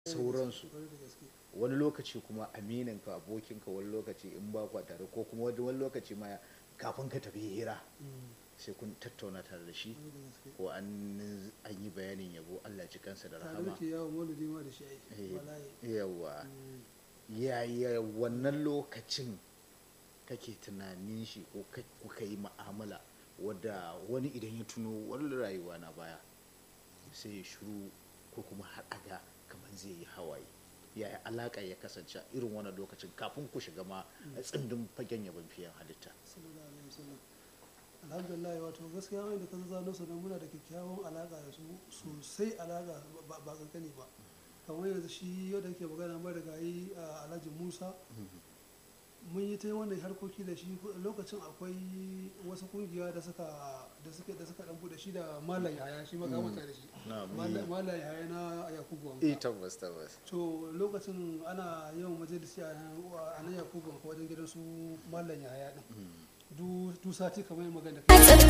sauransu Kwarai da gaske. wani lokaci kuma amininka abokinka wani lokaci in ba kwa tare ko kuma wani lokaci ma kafin ka tafi hira Mm, sai kun tattauna tare da shi kwarai da gaske. ko an an yi bayanin yabo Allah ji kansa da tare rahama muke yawon maulidi ma da shi ai Eh, wallahi yawa Mm, yaya wannan lokacin kake tunanin shi ko ka- kuka yi ma'amala wadda wani idan ya tuno wani rayuwa na baya sai ya shiru ko kuma har aga kamar zai yi hawaye yaya alaƙa ya kasance a irin wannan lokacin kafin ku shiga ma a tsindin fagen yabon fiyan halitta sallallahu alaihi wasallam alhamdulillah wato gaskiya mai da ka zano su muna da kyakkyawan alaka da su sosai alaka ba ba kankani ba kamar yanzu shi yau da ke magana mai da gayi a alhaji musa mun yi ta yi wannan harkoki da shi lokacin akwai wasu kungiya da suka da suka da suka dan bude shi da malam yaya shi ma ka manta da shi na Malam- malam yaya na yakubu wanka eh tabbas tabbas to lokacin ana yawan majalisi a nan a nan yakubu wanka wajen gidan su malam yaya din du du sati kamar yin magana da kai